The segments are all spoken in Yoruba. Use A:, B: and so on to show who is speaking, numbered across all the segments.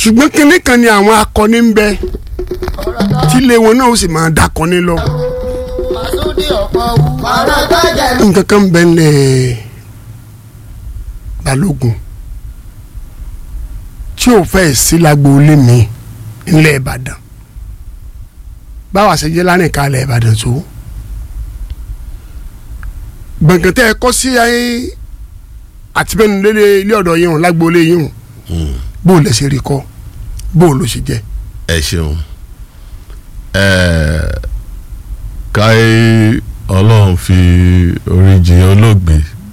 A: ṣùgbọ́n kinní kan ni àwọn akọni ń bẹ tílé wọn náà ó sì máa dakọni lọ
B: Masudi ọ̀pọ̀ wù. ọ̀rọ̀ tó jẹ́
A: nǹkan kan bẹ ńlẹ̀ balógun tí ò fẹ́ sí lágboolé mi ńlẹ̀ ìbàdàn báwa ṣe jẹ́ lánìí kalẹ̀ ìbàdàn tó gbọ̀ngàn tẹ́ ẹ kọ́ sí ayé àtibẹ́nu lé ilé ọ̀dọ̀ yìí hàn lágboolé yìí hàn bó o lè ṣe rí kọ́ bó o ló ṣe jẹ́
C: ẹ ṣeun ẹẹ káyé ọlọ́run fi oríjì olóògbé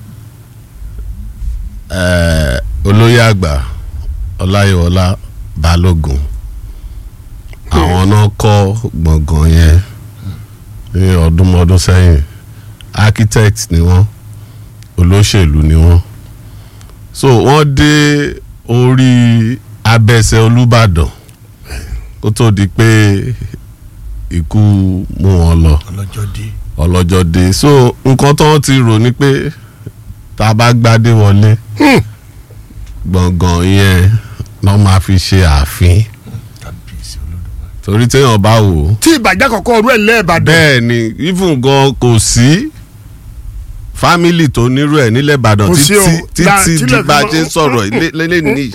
C: ẹẹ olóyè àgbà ọláyíwọlá balógun àwọn náà kọ́ gbọ̀ngàn yẹn ní ọdúnmọ́dún sẹ́yìn architect ni wọ́n olóṣèlú ni wọ́n so wọ́n dé orí abẹ́sẹ̀ olúbàdàn kó tó di pé ikú mú wọn lọ
B: ọlọ́jọ́ dé.
C: ọlọ́jọ́ dé so nǹkan tó ń ti rò ní pé tá a bá gbádé wọlé gbọ̀ngàn yẹn náà máa fi ṣe ààfin
B: kábíyèsí olódùmarè.
C: torí téèyàn bá wò ó
A: tí ìbàjẹ́ kọ̀ọ̀kan ọdún ẹ̀ lẹ́ẹ̀bàdàn
C: bẹ́ẹ̀ ni even gan kò sí fámìlì tó nírú ẹ̀ nílẹ̀ ìbàdàn
A: Kò sí o.
C: títí
A: La-
C: títí
A: tílẹ̀
C: di bá a
A: fi
C: ṣe ń
A: mọ́-
C: sọ̀rọ̀ lélẹ́ nìyí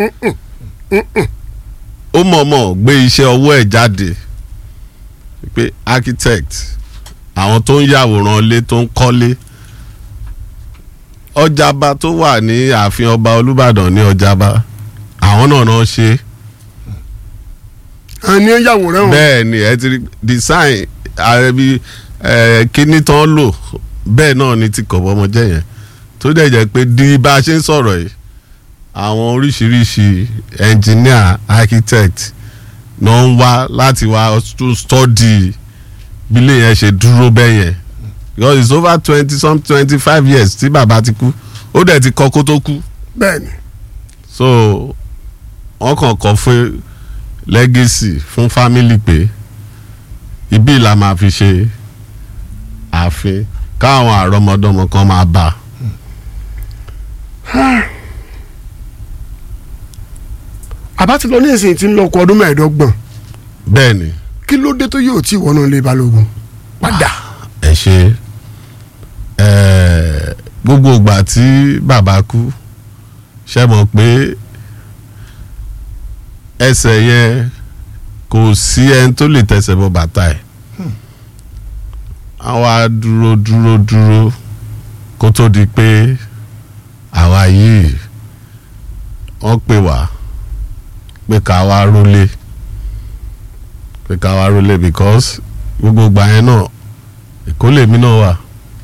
C: ó mọ̀ọ́mọ̀ gbé iṣẹ́ ọwọ́ ẹ̀ jáde pé architect àwọn tó ń yàwòrán ilé tó ń kọ́lé ọjàba tó wà ní ààfin ọba olúbàdàn ní ọjàba àwọn náà náà ṣe é
A: àní yàwòrán wọn
C: bẹ́ẹ̀ ni ẹ ti rí design ààrẹ bí kíní tán lò bẹ́ẹ̀ náà ni ti kọ̀bọ̀ ọmọ jẹ́ yẹn tó dẹ̀ jẹ́ pé di bá a ṣe ń sọ̀rọ̀ yìí àwọn oríṣiríṣi engineer architect náà ń wá láti wá to study bí ilé yẹn ṣe dúró bẹ́ẹ̀ yẹn because it's over twenty some twenty five years tí bàbá ti kú ó dẹ̀ ti kọ́ kó tó kú
A: bẹ́ẹ̀ ni
C: so wọ́n kàn kọ́ fún legacy fún family pé ibi la máa fi ṣe ààfin káwọn àrọmọdọ́mọ kan máa bá
A: àbá ti lọ ní ìsìn tí ń lọ ọkọ ọdún mẹ́ẹ̀ẹ́dọ́gbọ̀n
C: bẹ́ẹ̀ ni
A: kí ló dé tó yóò tí wọnú ilé balógun padà
C: ẹ ṣe ẹ gbogbo ìgbà tí bàbá kú ṣe mọ̀ pé ẹsẹ̀ yẹn kò sí ẹni tó lè tẹsẹ̀ bọ bàtà ẹ̀ àwa dúró dúró dúró kó tó di pé àwa yìí wọ́n pè wá pé ká wá rólé pé ká wá rólé because gbogbo ìgbà yẹn náà èkó lèmi náà wà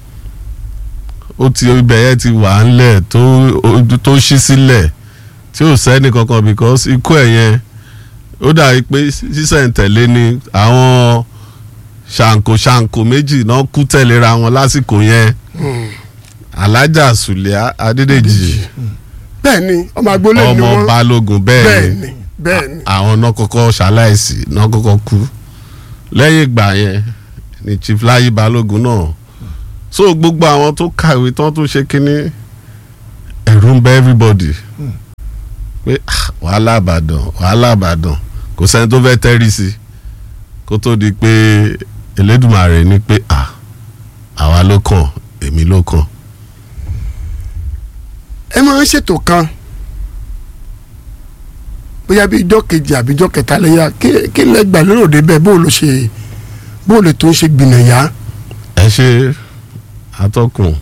C: ó ti ibẹ̀ yẹn ti wà ńlẹ̀ tó tó ṣí sílẹ̀ tí ò sẹ́ni kankan because ikú ẹ̀ yẹn ó dàbí pé sísẹ̀ǹtẹ̀lé ni àwọn ṣàǹkó ṣàǹkó méjì náà kú tẹ̀léra wọn lásìkò yẹn alájà sùlẹ̀ adédèjì
A: bẹ́ẹ̀ ni ọmọ agboolé ni
C: ọmọ
A: wọ́n
C: balógun
A: bẹ́ẹ̀
C: bẹ́ẹ̀
A: ni
C: ni
A: bẹ́ẹ̀ ni
C: àwọn náà kọ́kọ́ ṣaláìsí náà kọ́kọ́ kú lẹ́yìn ìgbà yẹn ni chief láyé balógun náà so gbogbo àwọn tó kàwé tán tó ṣe kínní ẹ̀rù ń bẹ everybody pé ah, wàhálà àbàdàn wàhálà àbàdàn kò sẹ́ni tó fẹ́ tẹ́rì sí kó tó di pé Elédùmarè ní pé ah, àwa ló kàn èmi ló kàn
A: ẹ máa ń ṣètò kan bóyá bí ijọ́ kejì àbí ijọ́ kẹta lẹ́yà kí- kí lẹ́gbàá lérò débẹ̀ bó ló ṣe bó lè tó ń ṣe gbìnàyà
C: ẹ ṣe atọ́kùn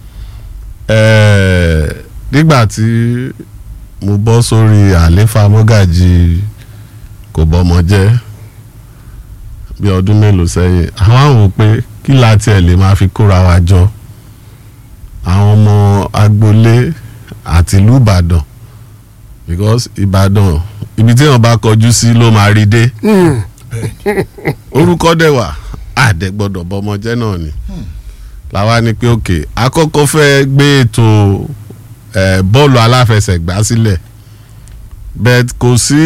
C: ẹ̀ẹ́ nígbà tí mo bọ́ sórí àléfà mọ́gàjì kò bọ́mọ jẹ́ bí ọdún mélòó sẹ́yìn àwọn àwọn wò pé kí la tiẹ̀ lè máa fi kóra wa jọ àwọn ọmọ agboolé àti ìlú Ìbàdàn because Ìbàdàn ibi tí wọn bá kọjú sí ló máa rí dé orúkọ dẹ̀ wà àdẹ gbọ́dọ̀ bọmọ jẹ́ náà ni làwa ni pé òkè àkọ́kọ́ fẹ́ gbé ètò eh, bọ́ọ̀lù aláfẹsẹ̀gbá sílẹ̀ bẹ́ẹ̀ kò sí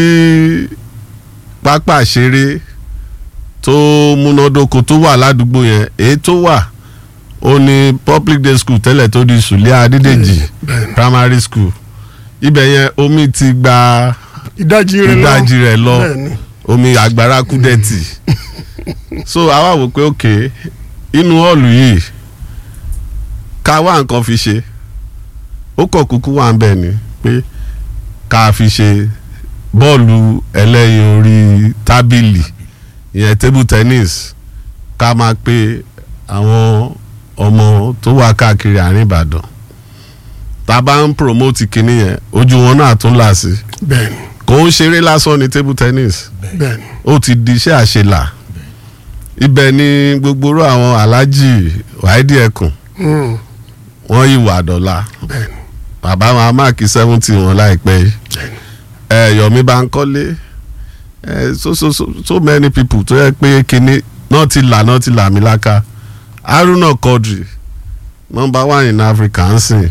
C: pápá ṣeré tó múnádóko tó wà ládùúgbò yẹn èyí tó wà ó ní public day school tẹ́lẹ̀ tó di sùlẹ̀ adédèjì primary school ibẹ̀ yẹn omi ti gba
A: ìdajì rẹ lọ
C: ìdajì rẹ̀ lọ
A: Bẹ́ẹ̀ni.
C: omi àgbàrá kúdẹ́tì so àwa wò pé òkè inú hall yìí ká wá nǹkan fi ṣe ó kọ̀ kúkú wà ń bẹ̀ ni pé ká fi ṣe bọ́ọ̀lù ẹlẹ́yin orí tábìlì ìyẹn table tennis ká máa pe àwọn ọmọ tó wà káàkiri àárín Ìbàdàn tá a bá ń promote kinní yẹn ojú wọn náà tún là sí
A: bẹ́ẹ̀ni
C: kò ń ṣeré lásán ní table tennis
A: bẹ́ẹ̀ni
C: ó ti di iṣẹ́ àṣelà ibẹ̀ ni gbogbo rú àwọn aláàjì wáídì ẹkùn
A: Mm,
C: wọ́n yí wà dọ́là
A: bẹ́ẹ̀ni
C: bàbá wọn máàkì seventy wọn láìpẹ́ yìí ẹ Yomi Bankole ẹ so so so so many people tó yẹ pé kinní náà ti là náà ti là mí láká Haruna Quadri number one in Africa ń sìn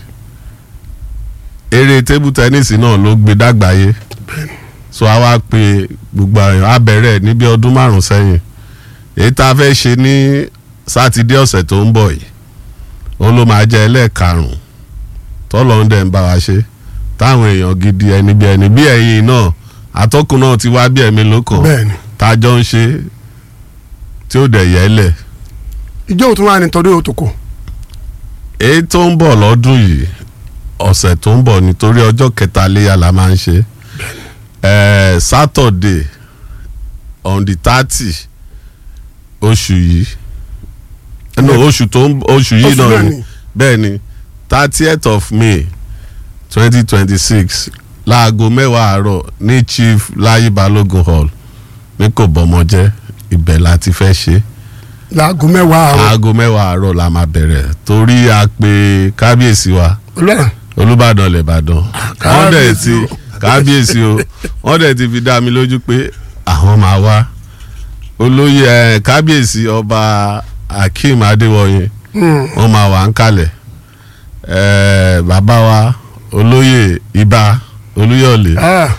C: eré table tennis náà ló gbé dàgbáyé so a wá pe gbogbo àyàn abẹ́rẹ́ níbi ọdún márùn sẹ́yìn èyí tá a fẹ́ ṣe ní sátidé ọ̀sẹ̀ tó ń bọ̀ yìí òun ló máa jẹ́ ẹlẹ́ẹ̀karùn-ún tọ́lọ́ ń dẹ̀ ń bá wa ṣe táwọn èèyàn gidi ẹni bí ẹni bí ẹ̀yin náà atọ́kùn náà ti wá bí ẹ̀mí lókàn
A: bẹ́ẹ̀ni
C: tájọ́ ń ṣe tí ó dẹ̀ yẹ́lẹ̀
A: ìjọ òtún wà ní tọdún òtòkò
C: èyí tó ń bọ̀ lọ́dún yìí ọ̀sẹ̀ tó ń bọ̀ nítorí ọjọ́ kẹta léyà la máa ń ṣe ẹ̀ẹ́ Saturday on the thirty oṣù yìí no oṣù tó ń oṣù yìí
A: Oṣù
C: náà
A: náà
C: ni
A: ni.
C: bẹ́ẹ̀ ni thirtieth of May twenty twenty six láago mẹ́wàá àárọ̀ ní Chief Láyé Balógun Hall ní kò bọ́mọjẹ́ ibẹ̀ la ti fẹ́ ṣe
A: láago mẹ́wàá àárọ̀
C: aago mẹ́wàá àárọ̀ la máa bẹ̀rẹ̀ torí a pe kábíyèsí wa
A: ọlọ́run
C: olùbàdàn lẹ́bàdàn wọ́n dẹ̀
A: kábíyèsí
C: ti
A: o.
C: kábíyèsí o wọ́n dẹ̀ ti fi dá mi lójú pé àwọn máa wá olóyè ẹ̀ kábíyèsí ọba Akeem Adéwọyè
A: Mm,
C: wọ́n máa wà ń kalẹ̀ ẹ̀ bàbá wa olóyè ibà olúyọ̀lé
A: ah,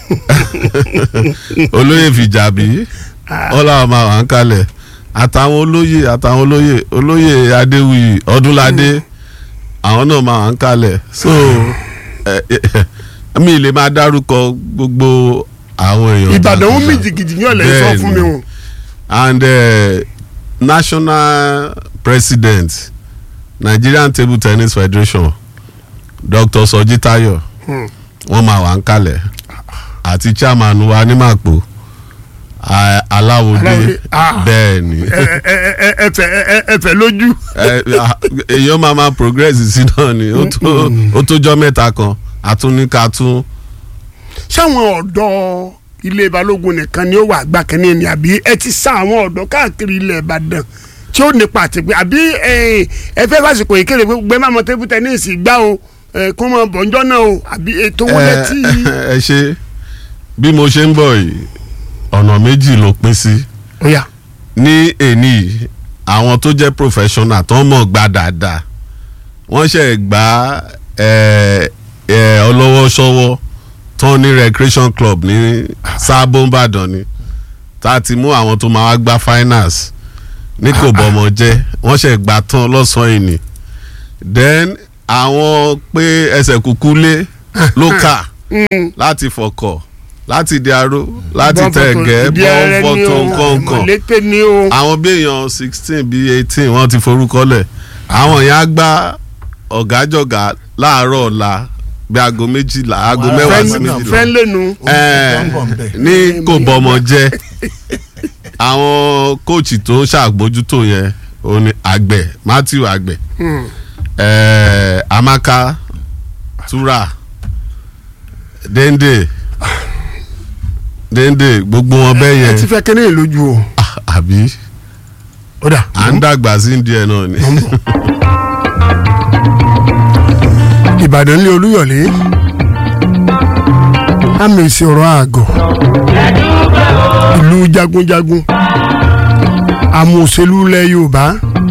C: olóyè fìjàbí wọ́n làwọn máa wà ń kalẹ̀ àtàwọn olóyè àtàwọn olóyè olóyè adéwuyì ọdúnládé àwọn náà máa wà ń kalẹ̀ so ẹ, ẹ, mi lè máa dárúkọ gbogbo àwọn èèyàn
A: ìbàdàn ó
C: jàǹkànjàǹ.
A: mì jìgìjì ní ọ̀lẹ́ sọ fún mi o
C: and uh, national president Nigerian Table Tennis Federation Dr. Soji Tayo
A: Hmm.
C: wọ́n máa wà ń kalẹ̀ àti chairman wa ní màpò a- aláwòdé
A: Aláwòdé, ah.
C: bẹ́ẹ̀ ni
A: ẹ ẹ ẹ ẹ ẹ fẹ ẹ ẹ fẹ lójú
C: ẹ, a- èèyàn máa máa progress sí náà ni ó tó- ó tójọ́ mẹ́ta kan àtúnika tún
A: sáwọn ọ̀dọ́ ilé balógun nìkan ni ó wà gbà kínní ni àbí ẹ ti sá àwọn ọ̀dọ́ káàkiri ilẹ̀ ìbàdàn tí ó nípa àti pé àbí ẹ ẹ fẹ́ fásitì ìkéde pé gbé máma tẹ́bù tẹ́nísì gbá o ẹ kó mọ bọ̀njọ́ náà o àbí ètò wọn lẹ tí.
C: ẹ ṣe bí mo ṣe ń bọ̀ yìí ọ̀nà méjì ló pín sí.
A: ó yá
C: ní èní yìí, àwọn tó jẹ́ professional tó mọ̀ gbá dáadáa wọ́n ṣe gbá ẹ, ẹ, ọlọ́wọ́ ṣọwọ́ tó ní recreation club ní sábó ńbàdàn ni tá a ti mú àwọn tó máa wá gbá finals ní kò bọ́mọ jẹ́ wọ́n ṣe gbá tán lọ́sàn-án ìní then àwọn pé ẹsẹ̀ kúkú lé lókà láti fọkọ̀ láti di aró láti tẹ̀gẹ́ bọ́ fọ́tò nǹkan
A: mọ̀lẹ́tẹ̀ ni o.
C: àwọn bí èèyàn sixteen bíi eighteen wọ́n ti forúkọ lẹ̀ àwọn yẹn á gbá ọ̀gájọ̀gá láàárọ̀ ọ̀la bí aago méjìlá aago mẹ́wàá sí méjìlá
A: fẹ́ lẹ́nu.
C: Ẹ̀ẹ́, ní kò bọ́mọ jẹ́ àwọn kóòchì tó ń ṣàgbójútó yẹn òun ni àgbẹ̀ Matthew àgbẹ̀ ẹ̀ẹ́, Amaka Tura Dende Dende gbogbo wọn bẹ́ẹ̀
A: ẹ
C: yẹn
A: ti fẹ́ kẹ́ni lójú o.
C: Ah, àbí
A: ó dà
C: à ń dàgbà sí díẹ̀ náà ni.
A: ìbàdàn ní olúyọ̀lé àmì ìṣòro àgọ̀ ìlú jagunjagun àmọ̀òṣèlú ilẹ̀ yorùbá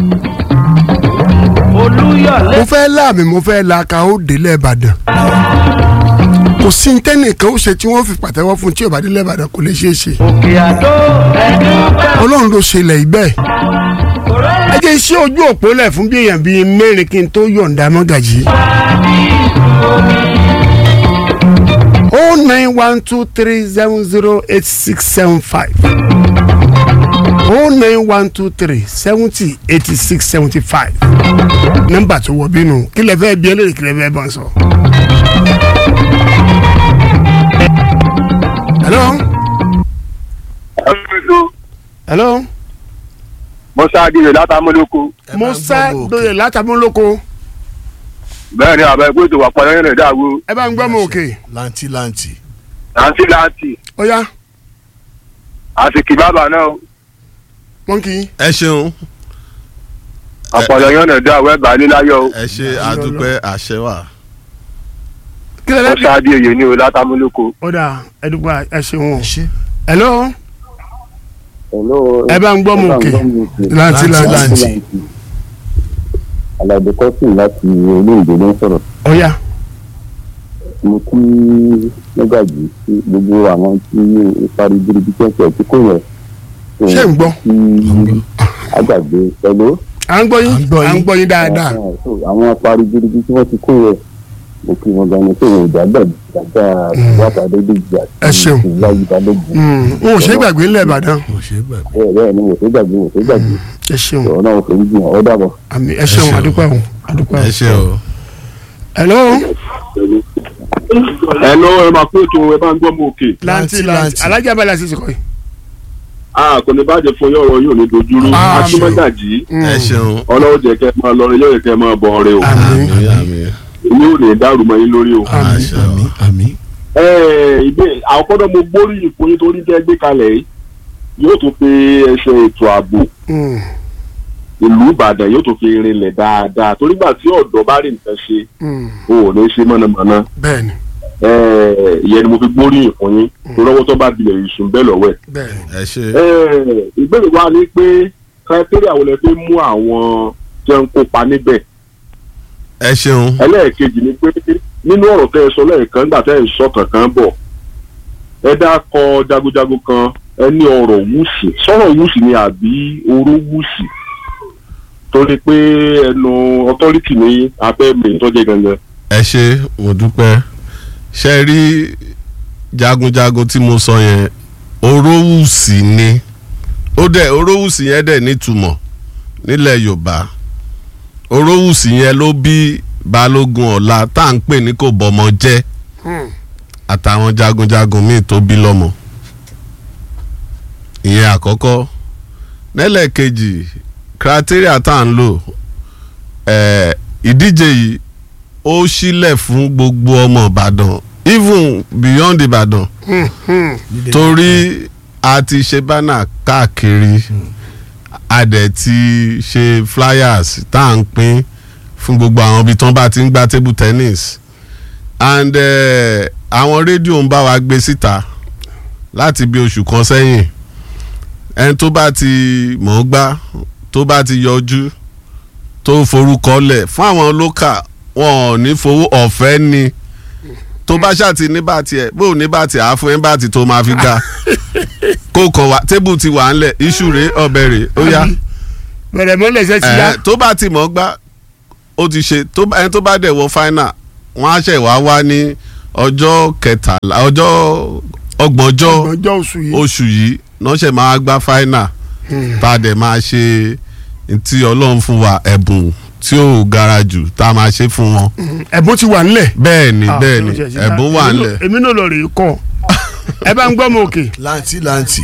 B: olúyọ̀lé
A: mo fẹ́ láàmì mo fẹ́ la ka ó délẹ̀ ìbàdàn kò sí ní tẹ́nìkan ó ṣe tí wọ́n fi pàtẹ́wọ́ fún tí ò bá délẹ̀ ìbàdàn kò lè ṣeé ṣe
B: òkè àdó ẹ̀dúpẹ́
A: ọlọ́run ló ṣe ilẹ̀ ibẹ̀ ẹ jẹ́ iṣẹ́ ojú òpó lẹ̀ fún bí èèyàn bíi mẹ́rin kí n tó yọ̀ǹda mọ́gàjì o nine one two three seven zero eight six seven five o nine one two three seventy eighty six seventy five nọ́mbà tó wọ bínú kí lè fẹ́ bí ẹlẹ́rìí kí lè fẹ́ bá ń sọ. hello hello
D: musa adigbe látàmúlòkó
A: musa doye látàmúlòkó
D: bẹ́ẹ̀ ni àbẹ gbèsè wà pọnà yẹn dàgbò
A: ẹ bá ń gbọ́ mọ òkè
E: lanti lanti.
D: láǹtí láǹtì
A: ó yá
D: àsìkí bàbà náà
A: wọ́n kì í.
C: ẹ ṣeun
D: àpọ̀lọ̀ yẹn dàgbò ẹgbàá níláyọ̀
C: ẹ ṣe àdúpẹ́ àṣẹ wà.
A: kí lè fẹ́ bí.
D: musa adigbe ni o látàmúlòkó.
A: ó dà ẹ dúpẹ́ ẹ ṣeun o.
E: ṣe.
A: hello
F: Hello.
A: ẹ bá ń gbọ́ mọ òkè láti
E: Láti,
A: láti
E: láti.
F: Àlàdé kọ́sìn láti olóògbé ló ń sọ̀rọ̀.
A: ó yá
F: Mo kí Mẹ́gàjì sí gbogbo àwọn tí ìparí bíríbí tẹ̀sẹ̀ tí kò yẹ.
A: ṣé ń gbọ́
F: Kí àgbàgbé pẹ̀lú.
A: à ń gbọ́ yín
E: À ń gbọ́
A: à ń
E: yín.
A: gbọ́ yín dáadáa
F: Àwọn ìparí bíríbí tí wọ́n ti kó yẹ. Mo kí wọn gan-an pé wọn ò dàgbà dàgbà wàtà Adédèjì àti
A: Ẹ ṣeun.
F: ìyáyí Balógun.
A: Mm, n ò ṣe é gbàgbé ńlẹ̀ ìbàdàn
E: kò ṣe é gbàgbé.
F: Bẹ́ẹ̀ bẹ́ẹ̀ ni mo fẹ́ gbàgbé mo fẹ́ gbàgbé.
A: ẹ ṣeun
F: Ọ̀rọ̀ náà mo fẹ́ gbìyànjú ọ́ dàbọ̀.
A: àmì ẹ ṣeun
C: ṣeun.
A: àdúpẹ́ o àdúpẹ́
C: ẹ
A: o.
C: ṣe o.
A: hello
D: ẹ ló ẹ máa kó ètò ẹ bá ń gbọ́ mọ òkè.
A: lanti
E: Lanti,
A: lanti
E: lanti.
A: alájà balẹ̀ àti ìsìnkọ́ yìí.
D: a kò ní bàjẹ́ fún yọ̀rọ̀ yóò ní dojúrú
A: Àmín.
D: akínmọ́gàjì
C: ẹ ṣeun.
D: ọlọ́wọ́ jẹ́ kẹ́ máa lọ rẹ yóò yẹ kẹ́ máa bọ̀ ọ̀rẹ́ o
A: àmì
C: àmì àmì
D: èmi ò ní dàrú mọ́ yín lórí o.
A: àmì
C: àṣẹ o.
E: àmì àmì.
D: ẹ ìbé àkọ́dọ̀ mo gbóríyìn fún yín torí tẹ́ gbé kalẹ̀ yìí yóò tún pe ẹsẹ̀ ètò ààbò
A: Mm,
D: ìlú ìbàdàn yóò tún fi rinlẹ̀ dáadáa torí gbà tí ọ̀dọ́ bá rí nǹkan ṣe
A: mm,
D: o ò ní ṣe mọ̀nàmọ́ná
A: bẹ́ẹ̀ni
D: Eh, ìyẹn ni mo fi gbóríyìn fún yín torí ọwọ́ tó bá dilẹ̀ ìsùn bẹ́ẹ̀ lọ́wọ́ ẹ̀.
A: bẹ́ẹ̀ni
C: ẹ ṣe.
D: Eh, ìbéèrè wa ni pé criteria wo lẹ fi mú àwọn tí wọ́n ń kópa níbẹ̀
C: ẹ ṣeun.
D: ẹlẹ́ẹ̀kejì ni pé nínú ọ̀rọ̀ tẹ́ ẹ sọ lẹ́ẹ̀kan nígbà tẹ́ ẹ ń sọ kankan bọ̀ ẹ dákọ jagunjagun kan ẹ ní ọ̀rọ̀ wùsì sọ̀rọ̀ wùsì ni àbí oró wùsì torí pé ẹnu ọtọ́rìtì ní abẹ́ mi ìtọ́jẹ́ gangan.
C: ẹ ṣe mo dúpẹ́ ṣe rí jagunjagun tí mo sọ yẹn orówùsì ni ó dẹ̀ orówùsì yẹn dẹ̀ nítumọ̀ nílẹ̀ yorùbá orówùsì yẹn ló bí balógun ọ̀la tá à ń pè ní kò bọ́mọ jẹ́
A: Mm,
C: àtàwọn jagunjagun míì tó bí lọ́mọ ìyẹn àkọ́kọ́ nílẹ̀kejì criteria tá à ń lò eh, ìdíje yìí ó sílẹ̀ fún gbogbo ọmọ ìbàdàn even beyond ìbàdàn
A: mm, mm.
C: torí a ti ṣe bánà káàkiri a dẹ̀ ti ṣe flyers tá à ń pín fún gbogbo àwọn ibi tí wọ́n bá ti ń gbá table tennis and eh, àwọn rédíò ń bá wa gbé síta láti bí oṣù kan sẹ́yìn ẹni tó bá ti mọ̀ ọ́ gbá tó bá ti yọjú tó forúkọ lẹ̀ fún àwọn lókà wọn ò ní fowó ọ̀fẹ́ ni tó bá ṣàtì ní bàtì ẹ̀ bó ní bàtì àá fún ẹ̀ bàtì tó máa fi gbà kó kàn wá tébù ti wà ńlẹ̀ iṣu rèé ọbẹ̀ rèé ó yá
A: bẹ̀rẹ̀ mọ́lẹ̀ ṣe ti yá
C: ẹ tó bá ti mọ̀ ọ́ gbá ó ti ṣe tó bá- ẹni tó bá dẹ̀ wọ final wọ́n á ṣẹ̀ wá wá ní ọjọ́ kẹtàlá ọjọ́ ọgbọ̀njọ́
A: ọjọ́ oṣù yìí
C: oṣù yìí lọ́sẹ̀ máa gbá final tá a dẹ̀ máa ṣe tí ọlọ́run fún wa ẹ̀bùn tí ò gara jù tá a máa ṣe fún wọn.
A: ẹ̀bùn ti wà nílẹ̀.
C: bẹ́ẹ̀ ni
A: Ah,
C: bẹ́ẹ̀ ni
A: ló ṣe ṣe
C: ẹ̀bùn
A: dá.
C: wà
A: Èmi
C: ńlẹ̀.
A: náà- èmi náà lọ rèé kọ́ ẹ bá ń gbọ́ mọ òkè
E: lanti lanti.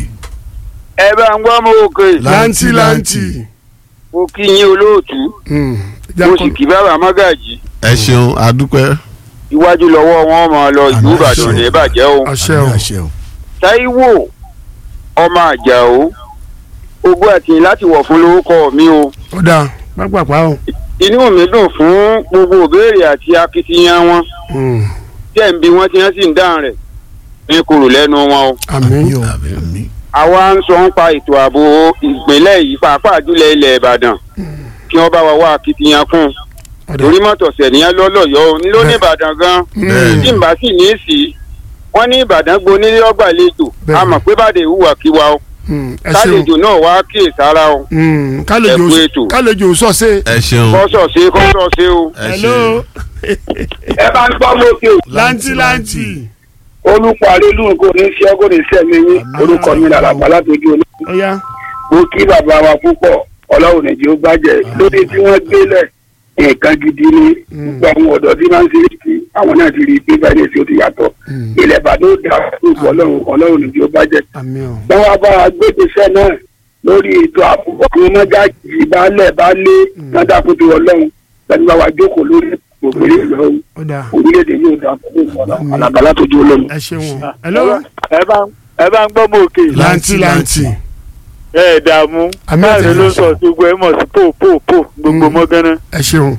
G: ẹ bá ń gbọ́ mọ òkè
A: láǹtì láǹtì.
G: mo kí yín olóòtú
A: Mm,
G: mo
A: jákọ́-
G: sì kí bàbá mágàjì
C: ẹ ṣeun adúpẹ́.
G: iwájú lọ́wọ́ wọn máa lọ ìlú
E: Àmín,
G: ìbàdàn
E: àṣẹ.
G: ní ìbàjẹ́ o
A: àṣẹ o
E: àmì àṣẹ o.
G: táíwò ọmọ àjàó ogún àtìyìn láti wọ̀ fún lórúkọ mi o
A: ó dáa pápápá o.
G: inú mi dùn fún gbogbo ìbéèrè àti akitiyan wọn
A: Mm,
G: tẹ̀ ń bi wọ́n tí wọ́n sì ń dáhùn rẹ̀ ní kúrò lẹ́nu wọn o
A: àmín
E: o àmì.
G: àwa ń sọ ń pa ètò ààbò ìpínlẹ̀ yìí pàápàá jùlọ ilẹ̀ ìbàdàn kí wọ́n bá wa wá akitiyan kún
A: ó dáa.
G: torí mọ́tòsẹ̀ nìyẹn lọ́lọ́yọ̀ ní ló ní ìbàdàn gan
C: Bẹ́ẹ̀ni.
G: tí n bá sì ní í sí wọ́n ní ìbàdàn gbonílé ọgbàlejò
A: Bẹ́ẹ̀ni.
G: a mọ̀ pé bàdé ìhùwàkiwa o
A: Mm, ẹ ṣeun
G: kálejò náà wá kíyè sára o
A: Mm, kálejò
G: Ẹ kú ètò.
A: kálejò sọ̀ọ́sẹ̀.
C: ẹ ṣeun
G: kọ́sọ̀ ṣe kọ́sọ̀ ṣe o.
C: ẹ
A: hello
C: ṣe
G: ẹ bá ń gbọ́ mọ́kè o.
A: láǹtì láǹtì.
E: olùkọ́ àlélù kò ní ṣe kò ní sẹ́mi yín orúkọ mi làlàbà látọjú olóògùn
A: ó yá
E: mo kí bàbá wa púpọ̀ ọlọ́run nìjẹ́ ó gbàjẹ́ lóde tí wọ́n gbélẹ̀ nǹkan gidi ni gbogbo àwọn ọ̀dọ́ tí máa ń ṣe é sí àwọn náà ti rí i pé báyìí tí ó ti yàtọ̀ ilẹ̀ ìbàdàn ó dà gbogbo ọlọ́run ọlọ́run nìjẹ́ ó gbàjẹ́
A: àmì ọ̀
E: wọ́n wá bá wa gbé ìgbésẹ̀ náà lórí ètò àbúkọ́ àwọn mọ́gájì baálẹ̀ baálé wọ́n dákun tó ọlọ́run láti bá wa jókòó lórí gbogbo ilé ìlú
A: ó dáa
E: orílẹ̀-èdè yóò dá fún ọlọ́run alábàlá tó jó ọlọ́run.
A: ẹ ṣeun hello
H: ẹ bá ẹ bá ń gbọ́ mọ́ òkè
A: lanti lanti
H: ẹ ẹ̀ dààmú
A: Àmì
H: láàrin ló
A: àtẹ̀yẹsẹ̀.
H: sọ gbogbo ẹ mọ̀ sí pò pò pò gbogbo
A: Mm.
H: mọ́gánná
A: ẹ ṣeun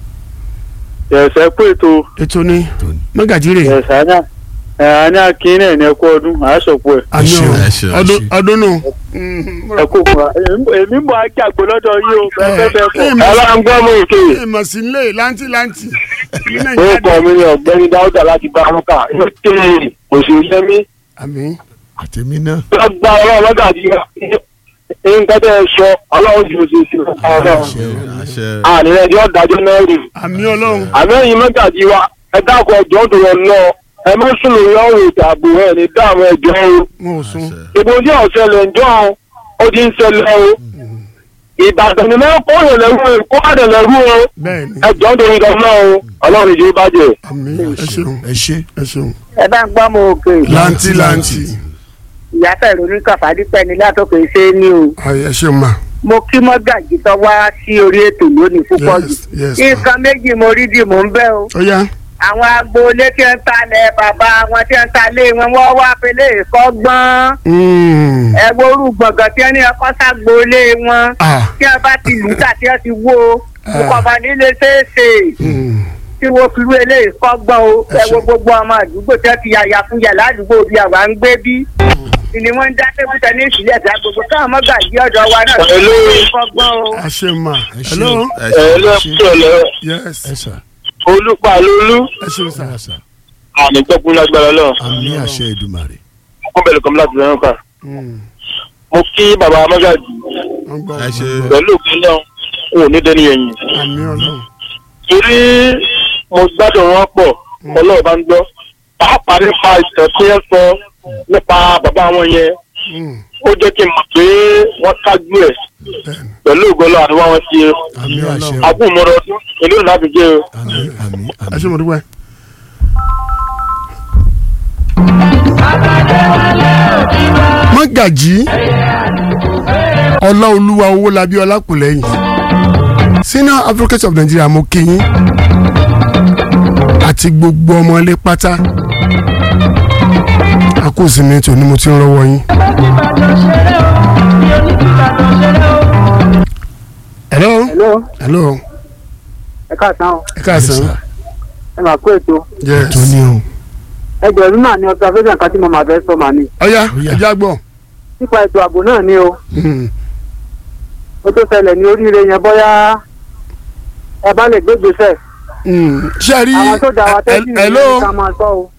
H: ẹ̀sẹ̀ pé ètò
A: ètò ní mọ́gàjírè
H: ẹ̀sẹ̀ àná ẹ̀ àní akínní ẹ̀ ní ẹ̀kọ́ ọdún àásọ̀pọ̀ ẹ̀
A: àmì ọ̀
C: ẹ ṣeun, ẹ
A: ọdún
C: ṣeun.
A: ọdún nù.
H: ẹ̀kọ́ fún wa èmi mọ̀ àjàgbó lọ́dọ̀ yìí o bẹ́ẹ̀ bẹ́ẹ̀
A: ẹ
H: kọ́
A: mọ̀
E: ẹ bá ń gbọ́ mọ́ òkè
A: ẹ mọ̀ sí ilé lanti lanti ní
E: orúkọ
A: nàìjíríà
E: mi ni ọ̀gbẹ́ni dáúdà láti bá wọn kà ṣe òṣèlú yẹmí
A: àmì
C: àtẹ̀mí náà.
E: lọ́gbà ọlọ́run lọ́gàdì nǹkan tẹ́ ẹ sọ ọlọ́run ju oṣù sí ọlọ́run
C: àṣẹ
E: àníyàn yóò dájọ́ náà rè
A: àmì ọlọ́run
E: àmẹ́yìn mọ́gàdì wa ẹ dákun ọjọ́ tó lọ lọ ẹ má sùn lórí ọ̀rọ̀ ìdààbò ẹ̀ ní dáàmú ẹjọ́ o
A: mo ò sún
E: ìbò tí ọ̀sẹ̀ lẹ̀ ń jọ́ ó ti ń ṣẹlẹ̀ o ìbàdàn ni mẹ́rin kó yẹn lẹ́rú o kó má dẹ̀ lẹ́rú o
A: bẹ́ẹ̀ ni
E: ẹjọ́ tó ń lọ náà o ọlọ́run ìjọba bàjẹ́.
A: àmì ẹ ṣeun
C: ẹ ṣe.
A: ẹ ṣeun
I: ẹ bá ń gbọ́ mọ òkè
A: lanti lanti
I: ìyá fẹ̀rù ní kàfádípẹ́ ní látòkè ṣe é ní o
A: ayé ẹ ṣeun ma
I: mo kí mọ́gàjì tó wá sí orí ètò lónìí púpọ̀ jù
A: yes yes ma
I: nǹkan méjì mo rí dì mò ń bẹ́ o
A: ó yá
I: àwọn agboolé tí ń talẹ̀ bàbá wọn tí ń talẹ̀ wọn wọ́n wá pélé ìkọ́gbọ́n
A: Mm.
I: ẹ wo orú gbọ̀ngàn tí wọ́n ní ọkọ́ ságboolé wọn
A: ah
I: tí wọ́n bá ti lù ú tà tí wọ́n ti wó o
A: Ah.
I: ìkọ̀bà nílé ṣeéṣe
A: Mm.
I: tí wọ́n fi rú eléyìí kọ́gbọ́n o
A: Ẹ
I: ẹ wo
A: ṣé.
I: gbogbo ọmọ àdúgbò tí wọ́n ti yàyà fún yà ládùúgbò bí àwa ń gbé bí ni wọ́n ń dá tébù tẹ́nísì sílẹ̀ dá gbogbo káwọn mọ́gàjì ọ̀dọ̀ wa náà tó
E: Hello.
I: ń kọ́gbọ́n o.
A: ẹ ṣeun ma hello
C: ẹ
E: ẹ
C: ṣe.
E: lọ́sọ̀lọ́
A: yes
E: olùpàlólú
A: ẹ ṣeun sa
E: àmì gbọ́kún lágbára lọ
C: àmì àṣẹ Èdùmàrè.
E: fún bẹ̀rẹ̀ kọ́mí láti lẹ́nu kà
A: Mm.
E: mo kí bàbá mọ́gàjì
A: wọ́n gbọ́
C: ẹ ṣe.
A: wọ́n gbọ́.
E: pẹ̀lú òkú náà n ò ní dẹni ẹ̀yìn
A: àmì ọlọ́run
E: torí mo gbádùn wọn pọ̀ ọlọ́run bá ń gbọ́ pàápàá nípa ìtàn tí ẹ sọ nípa bàbá wọn yẹn
A: Mm.
E: ó jẹ́ kí n mọ̀ pé wọ́n kájú ẹ̀
A: bẹ́ẹ̀ni
E: pẹ̀lú ògbọ́lọ́ àríwá wọn ṣe
A: àmì ọlọ́run
E: àbúmọ̀rọ̀ ọdún ìlú ìlàbí jẹ́ o.
C: àmì àmì
A: ẹ
C: àmì.
A: ṣe mo dúpẹ́. mọ́gàjì ọláolúwa owó labí ọlákùlẹ́yìn senior advocate of nigeria mo kí yín àti gbogbo ọmọ ilé pátá àkóso mi tòní mo ti ń rọwọ́ yín. hello
I: hello
A: hello
I: ẹ káàsán o
A: ẹ káàsán
I: ẹ máa kó ètò
A: yes
C: tó ní o.
I: ẹgbẹ̀rún náà ní observation kan tí mo máa fẹ́ sọ màá ní
A: ọ̀ya
C: Ọ̀yá.
A: ẹ̀já gbọ́.
I: nípa ètò ààbò náà ni o
A: Mm.
I: ó tó ṣẹlẹ̀ ní oríire yẹn bóyá ẹ bá lè gbé gbèsè
A: Mm. ṣé ẹ rí
I: àwọn tó dá wa
A: ẹ-
I: tẹ́sí
A: ẹ- hello
I: ká máa sọ o.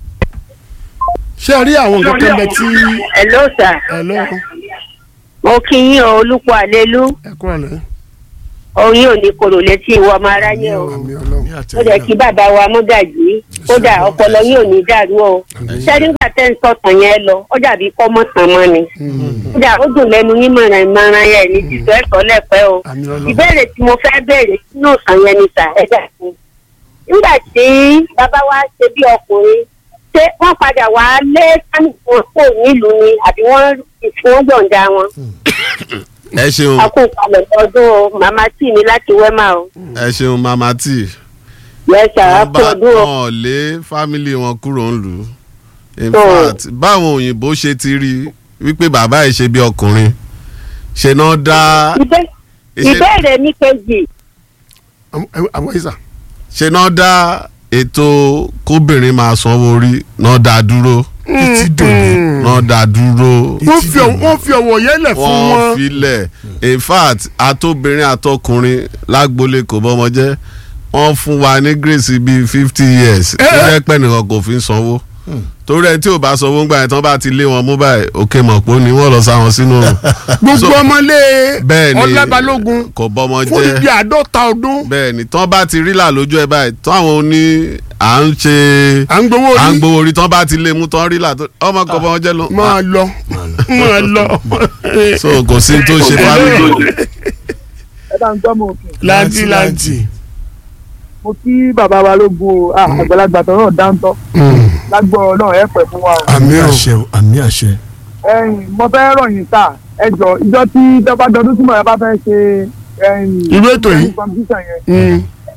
A: ṣé ẹ rí àwọn nǹkan kan bẹ tí
J: hello sir
A: hello
J: mo kí yín o olùkọ́ àlélú
A: ẹ kúrò lẹ.
J: oyin ò ní korò létí ìwọ ọmọ aráyé o
A: àmì ọlọ́run
J: ó jẹ́ kí bàbá wa mọ́gàjì kódà ọpọlọ yín ò ní dàrú o sẹ́díńgbà tẹ́ ń sọ̀tàn yẹn lọ ó dàbí kọ́mọ́ tàn mọ́ ni kódà ó dùn lẹ́nu yín mọ̀ràn ìmọ̀ràn yẹn ní tìtọ́ ẹ̀kọ́ lẹ́pẹ́ o
A: àmì ọlọ́run
J: ìbéèrè tí mo fẹ́ béèrè nínú ìtàn yẹn ni sà ẹ dà sí nígbà tí bàbá wa ṣe bí ọkùnrin ṣé wọ́n padà wá lé sáníkùn kò nílùú ni àbí wọ́n ìfún yọ̀ǹda wọn
C: ẹ ṣeun
J: akókalẹ̀ ọdún o màmá tì mí láti wẹ́mà o
C: ẹ ṣeun mama tí.
J: yẹ́sà
C: wọ́n
J: akó
C: bá
J: ọdún o
C: wọn lé fámìlì wọn kúrò ń lù ú. in
J: So-
C: fact báwọn òyìnbó ṣe ti rí i wípé bàbá ẹ̀ ṣe bí ọkùnrin ṣe náà dá
J: Ìbé-
C: ṣe-
J: ìbéèrè mi kejì
A: àwọn ìsà
C: ṣe náà dá ètò kóbìnrin máa sanwó orí náà dá dúró
A: títí dòní
C: náà dá dúró
A: wọ́n fi ọwọ́- wọ́n fi ọwọ́ yẹlẹ̀ fún
C: wọ́n
A: wọn
C: filẹ̀ in fact àtobìnrin àtọkùnrin lágbolé kò bọ́mọ jẹ́ wọ́n fún wa ní grace bíi fifty years
A: Eh.
C: tó jẹ́ pẹ́ nìkan kò fi ń sanwó torí ẹ tí ò bá sọ owó ńgbà yẹn tán bá ti lé wọn mú báyìí òkè mọ̀ pé ó ní wọ́n lọ sáwọn sínú rùn.
A: gbogbo ọmọlé
C: bẹ́ẹ̀ ni
A: ọlábalógun
C: kò bọ́mọ
A: fún
C: jẹ́
A: ibi àádọ́ta ọdún
C: bẹ́ẹ̀ ni tán bá ti rí là lójú ẹ báyìí tán àwọn oní à ń ṣe
A: à ń gbowó
C: à ń
A: orí
C: gbowó orí tán bá ti lé mú tán rí là tó ọmọ kò bọ́mọ jẹ́ lọ.
A: máa lọ máa lọ.
C: so kò sí tó ṣe fámìlì.
H: ẹ bá ń gbọ́ mọ òkè
A: láǹtì láǹtì.
H: mo kí bàbá balógun o ah, àgbàlagbà tọrọ dáńtọ́ lágbọ́ náà ẹ pẹ̀ fún wa o.
A: àmì ò
K: àṣẹ o, àmì àṣẹ.
H: ẹ̀yin mo fẹ́ ròyìn sá ẹ jọ ìjọ tí dọ́gba dọdún tí mo yẹ bá fẹ́ ṣe ẹ̀yin
A: Irú ètò yìí?
H: competition yẹn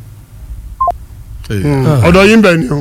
A: ọ̀dọ̀ yín bẹ̀ ni o.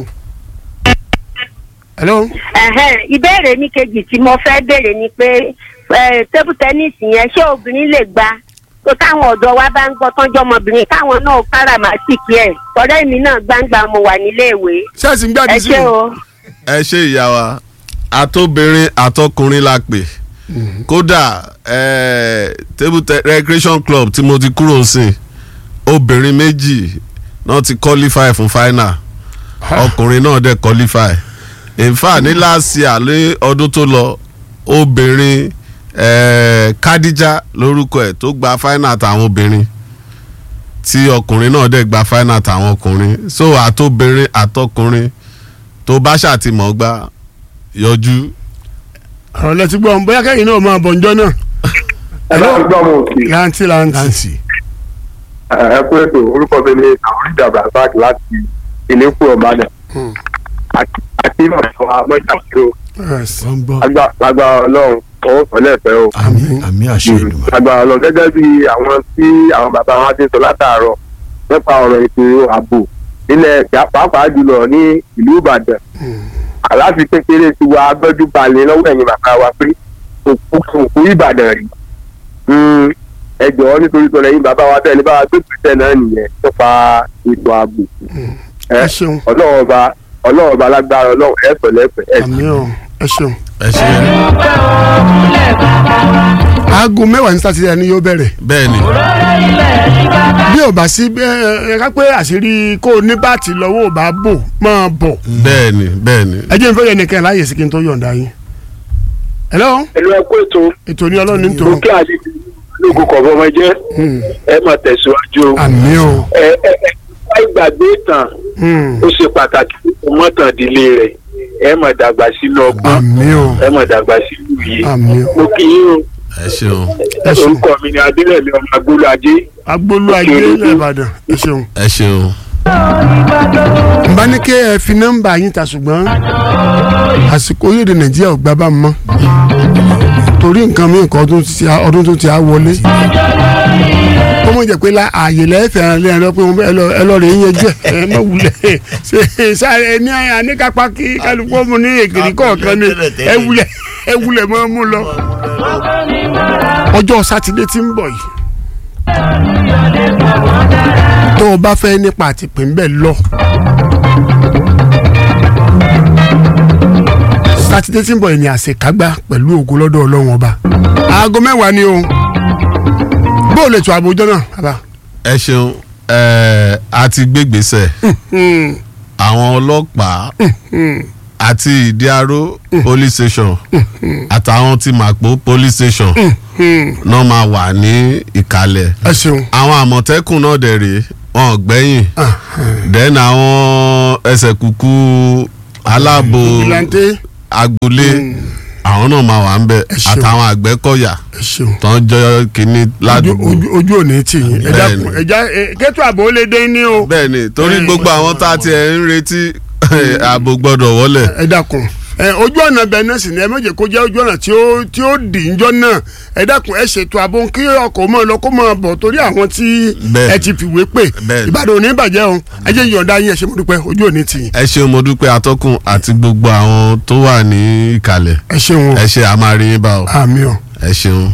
A: hello.
J: Ẹ̀hẹ́n, ìbéèrè mi kejì tí mo fẹ́ béèrè ni pé eh, table tennis yẹn ṣé obìnrin lè gbá tó táwọn ọ̀dọ́ wa bá ń gbọ́ tọ́jú ọmọbìnrin káwọn náà káràmásìkì ẹ̀ tọ́lẹ́ mi náà gbangba mo wà níléèwé
A: ṣẹ́ẹ̀sì ń gbé
J: ẹ
A: àdìsí
J: ṣé o.
C: ẹ ṣe ìyá wa àtobìnrin àtọkùnrin la pè kódà eh, table te- recreation club tí mo ti kúrò sí obìnrin méjì náà ti qualify fún final ọkùnrin náà dẹ̀ qualify in fact ní last year ní ọdún tó lọ obìnrin eh, Kadija lórúkọ ẹ̀ tó gba final tàwọn obìnrin tí ọkùnrin náà dẹ̀ gba final tàwọn ọkùnrin so àtobìnrin àtọkùnrin tó bá ṣàtìmọ̀ gbá yọjú
A: ọ̀rọ̀ lẹ́tí gbọ́ bóyá kẹ́yìn náà máa bọ̀ ǹjọ́ náà.
E: ẹ bá ń gbọ́ mọ òkè
A: láǹtì láǹtì.
K: láǹtì.
E: ẹ kú ètò orúkọ mi ní àwọn ìjàmbá park láti ìlẹ́kù ọ̀bàdàn àti ìmọ̀sán amọ́ṣàkóso
A: Yes.
K: wọ́n ń gbọ́.
E: lágbára ọlọ́run ọwọ́ sọ́lẹ̀fẹ́ o.
K: àmì àmì àṣẹ ìdùnnú.
E: lágbára ọlọ́run gẹ́gẹ́ bí àwọn tí àwọn bàbá wa ti ń sọ látàárọ̀ nípa ọ̀rọ̀ ètò ààbò nílẹ̀ pàápàá jùlọ ní ìlú ìbàdàn aláfi kékeré ti wa gbẹ́jú balẹ̀ lọ́wọ́ ẹ̀yìn bàbá wa pé òkú òkú ìbàdàn rí Mm, ẹ jọ̀ọ́ nítorí tọ́lẹ̀ yín bàbá wa bẹ́ẹ̀ ní bá wa gbé pèsè náà nìyẹn nípa ètò ààbò
A: ẹ ṣeun
E: ọlọ́run ọba ọlọ́run ọba lágbára ọlọ́run ẹ̀ pẹ̀lẹ́pẹ̀ ẹ̀
A: àmì ò ẹ ṣeun.
C: ẹ ṣe
A: aago mẹ́wàá ní sátidé ni yóò bẹ̀rẹ̀.
C: bẹ́ẹ̀ ni
A: bí ò bá sí ẹ ẹ ká pé àṣírí kó o ní báàtì lọ́wọ́ ò bá bò máa bọ̀.
C: bẹ́ẹ̀ ni bẹ́ẹ̀ ni
A: ẹ jẹ́ n fẹ́ yẹn nìkan láàyè sí kí n tó yọ̀ǹda yín. hello
E: ẹ̀lú ẹ̀kú ètò
A: ètò ní ọlọ́run ní tòun.
E: òkè àdìgbò lóògùn kọ̀ọ̀bọ ọmọ jẹ́ ẹ máa tẹ̀síwájú o.
A: àmì ò.
E: ẹ ẹ ẹ wá ìgbàgbé ìtàn ó ṣe pàtàkì fún mọ́tàndínlé rẹ̀ ẹ máa dàgbà sínú ọgbọ́n
A: àmì ò.
E: ẹ máa dàgbà sínú yìí.
A: àmì ò.
E: mo kì í o
C: ẹ ṣeun
A: ẹ ṣeun.
E: orúkọ mi ni adélẹ̀mí ọmọ agbóló ajé.
A: agbolú ajé ilẹ̀ ìbàdàn ẹ ṣeun.
C: ẹ ṣeun
A: n bá ní kí ẹ fi nọ́mbà yín ta ṣùgbọ́n àsìkò orílẹ̀-èdè nàìjíríà ò gbá bá mọ́ torí nǹkan mi nǹkan ọdún tó ti á- ọdún tó ti á wọlé ó mọ̀ jẹ́ pé la ààyè lẹ́ẹ̀fẹ̀ ẹ̀ lẹ́yìn lọ pé wọ́n bẹ́- ẹ lọ- ẹ lọ rè é yanjú ẹ̀ ẹ má wulẹ̀ ṣe sáré ẹ ní àníkápá kí kálukú ọmọ ní èkìrí kọ̀ọ̀kan ní ẹ wulẹ̀ ẹ wulẹ̀ mọ́ mú lọ. ọjọ́ sátidé tí ń bọ̀ yìí tó o bá fẹ́ nípa àtìpín bẹ́ẹ̀ lọ. sátidé tí ń bọ̀ yìí ni àṣekágbá pẹ̀lú ògo lọ́dọ̀ ọlọ́run ọba. aago mẹ́wàá ni o bó o lè tó àbójọ náà bàbá.
C: ẹ ṣeun ẹ a ti gbégbèsè àwọn ọlọ́pàá àti ìdíaró police station àtàwọn tí màpó police station náà máa wà ní ìkàlẹ̀
A: ẹ ṣeun.
C: àwọn àmọ̀tẹ́kùn náà dẹ̀ rèé wọn ò gbẹ́yìn then àwọn ẹsẹ̀ kúkú aláàbò
A: ìlànté
C: agboolé àwọn náà máa wà ń bẹ̀
A: Ẹ ṣeun.
C: àtàwọn àgbẹ̀kọ̀yà
A: ẹ ṣeun.
C: tó ń jọ kínní
A: ojú
C: ládùúgbò.
A: ojú- ojú òní tì yín ẹ
C: Bẹ́ẹ̀ni.
A: dákun ẹja kẹtù àbò ó lè dé ní o.
C: bẹ́ẹ̀ni torí
A: Ẹ,
C: gbogbo àwọn tá a ti ẹ̀ ń retí ààbò gbọ́dọ̀ wọlé.
A: ẹ dákun ẹ ojú ọ̀nà bẹ́ẹ̀ náà sì ni ẹ méje kó jẹ́ ojú ọ̀nà tí ó tí ó dì ń jọ náà ẹ dákun ẹ ṣètò ààbò kí ọkọ̀ mọ́ ọ lọ kó mọ́ ọ bọ̀ torí àwọn tí
C: Bẹ́ẹ̀ni.
A: ẹ ti fìwé pè
C: Bẹ́ẹ̀ni.
A: ìbàdàn ò ní bàjẹ́ o ẹ jẹ́ ìyọ̀ǹda yín ẹ ṣe mo dúpẹ́ ojú òní tì yín
C: ẹ ṣeun mo dúpẹ́ atọ́kùn àti gbogbo àwọn tó wà ní ìkàlẹ̀
A: ẹ ṣeun o
C: ẹ ṣe àmàrí yín bá o
A: àmì o.
C: ẹ ṣeun.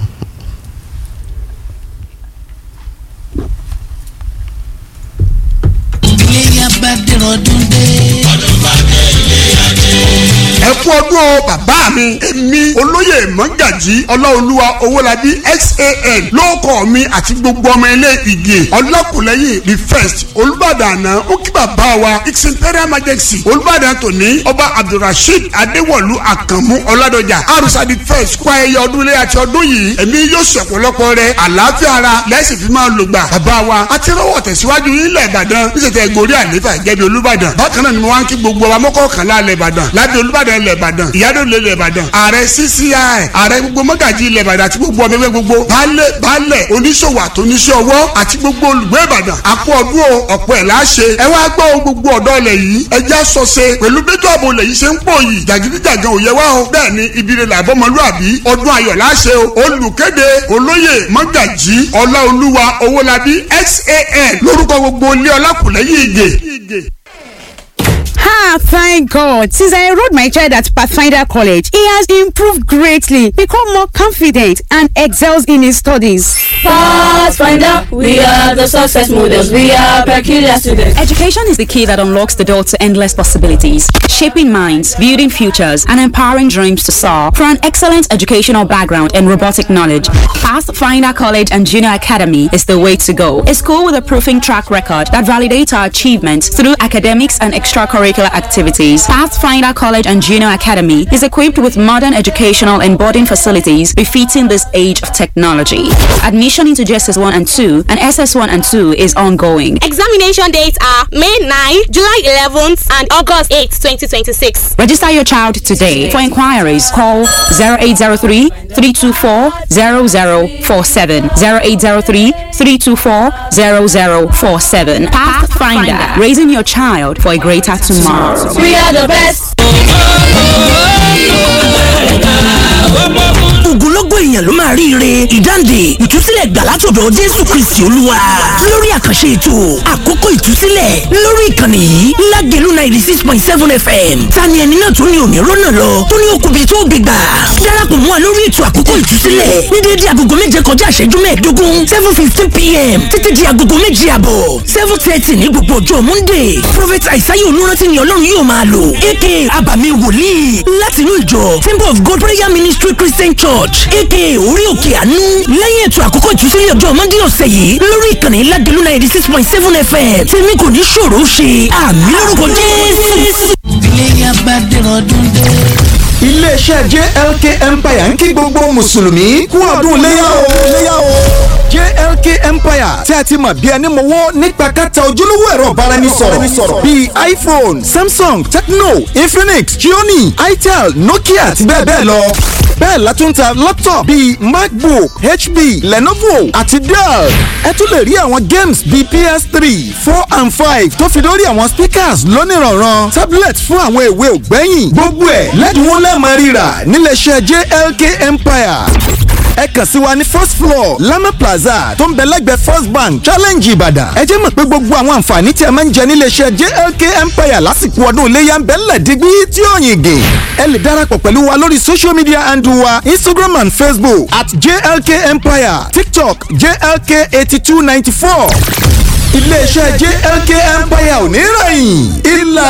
L: iléyà bá dẹ̀rọ̀ dún dé.
A: ẹ kú ọdún ọdún o bàbá mi èmi olóyè mọ́gàjì ọláolúwa owólabí xan lóòkọ̀ mi àti gbogbo ọmọ ilé ìgè ọlọ́kùnlẹ́yìn the first olùbàdàn àná ó kí bàbá wa its imperial majesty olùbàdàn tòní ọba abdulrasheed adéwọ̀lú àkànmú ọládọjà arusa the first kó ayẹyẹ ọdún ilé àti ọdún yìí èmi yóò ṣe ọ̀pọ̀lọpọ̀ rẹ̀ àlàáfíà ara lẹ́sìn fi máa lò gbà bàbá wa àti rọwọ́ tẹ̀síwájú ilẹ̀ ìbàdàn níṣẹ̀tẹ̀ gòrí àléfà ìjẹ́bi olùbàdàn bákan náà ni mo wá ń kí gbogbo wa mọ́kọ̀ọ̀kànlá ilẹ̀ ìbàdàn lábẹ́ olùbàdàn ilẹ̀ ìbàdàn ìyádọ́lẹ̀ ilẹ̀ ìbàdàn ààrẹ cci ààrẹ gbogbo mọ́gàjì ilẹ̀ ìbàdàn àti gbogbo ọmọ ẹgbẹ́ gbogbo baálẹ̀ baálẹ̀ oníṣòwò àtúnṣe ọwọ́ àti gbogbo olùgbé ìbàdàn àpò ọdún o ọ̀pọ̀ ẹ̀ láṣẹ ẹ wá gbọ́ o gbogbo ọ̀dọ́ ilẹ̀ yìí ẹ já sọ ṣe pẹ̀lú bẹ́tọ̀ ààbò ilẹ̀ yìí ṣe ń pò yìí jàgídíjàgan òye wa o bẹ́ẹ̀ ni ibire làbọ́mọlúàbí ọdún ayọ̀ láṣẹ o olùkéde olóyè mọ́gàjì ọláolúwa owólabí xan lórúkọ gbogbo ilé ọlákùnlẹ́yìn ìgè.
L: Ah, thank God. Since I enrolled my child at Pathfinder College, he has improved greatly, become more confident, and excels in his studies.
M: Pathfinder, we are the success models. We are peculiar students.
N: Education is the key that unlocks the door to endless possibilities, shaping minds, building futures, and empowering dreams to soar. For an excellent educational background and robotic knowledge, Pathfinder College and Junior Academy is the way to go. A school with a proving track record that validates our achievements through academics and extracurricular activities. Pathfinder College and Junior Academy is equipped with modern educational and boarding facilities befitting this age of technology. Admission into JSS 1 and 2 and SS 1 and 2 is ongoing.
O: Examination dates are May 9, July 11th, and August 8, 2026.
N: Register your child today. For inquiries, call 0803 324 0047. 0803 324 0047. Pathfinder, raising your child for a greater tomorrow.
M: We are the best.
P: ogunlọ́gọ̀ èèyàn ló máa ríire ìdáǹdè ìtúsílẹ̀ gbà látọ̀dọ̀ jésù kristi olúwa lórí àkànṣe ètò àkókò ìtúsílẹ̀ lórí ìkànnì yìí lágẹ̀lú ninety six point seven fm tani ẹni náà tó ní òní rọ́nà lọ tó ní okùnbi tó gbé gbà darapọ̀ mọ́ wa lórí ètò àkókò ìtúsílẹ̀ ní déédéé agogo méje kọjá ìṣẹ́jú mẹ́ẹ̀ẹ́dógún seven fifteen pm títí di agogo méje àbọ̀ seven thirty ní gbogbo ọjọ́ monday prophet aisaye olùrántí ni ọlọ́run yóò máa lò aka abàmì wòlíì láti inú ìjọ temple of god prayer ministry christian church aka orí òkè àánú lẹ́yìn ètò àkókò ìtúsílẹ̀ ọjọ́ monday ọ̀sẹ̀ yìí lórí ìkànnì ládìlú ninety six point seven fm tèmi kò ní ṣòro ṣe àmì lórúkọ jésù.
Q: iléyà bá dẹ̀rọ̀ ọdún dé.
R: iléeṣẹ́ jlk empire ń kí gbogbo mùsùlùmí kú ọdún léyà o léyà o jlk empire tí a ti mọ̀ bí ẹni mọ̀wọ́ nípa kẹta ojúlówó ẹ̀rọ ìbáraẹnisọ̀rọ̀ bíi iphone samsung tecno infinix xiaomi itel nokia àti bẹ́ẹ̀ bẹ́ẹ̀ lọ bẹ́ẹ̀ la tún ta laptop bíi macbook hp lenovo àti dell ẹ tún lè rí àwọn games bíi ps3 four and five tó fi lórí àwọn speakers lónìrànràn tablet fún àwọn èwe ògbẹ́yìn gbogbo ẹ̀ lẹ́dínwó lẹ́ẹ̀mọ́ rírà níléeṣẹ́ jlk empire ẹ kàn sí wa ní first floor lama plaza tó ń bẹ lẹ́gbẹ̀ẹ́ first bank challenge ìbàdàn ẹ jẹ́ mọ̀ pé gbogbo àwọn àǹfààní tí ẹ máa ń jẹ níléeṣẹ́ jlk empire lásìkò ọdún iléyà ń bẹ ńlẹ̀ dígbí tí ó yìn gè ẹ lè darapọ̀ pẹ̀lú wa lórí social media handle wa instagram and facebook at jlk empire tiktok jlk eighty two ninety four iléeṣẹ́ jlk empire ò ní rẹ̀yìn ìlà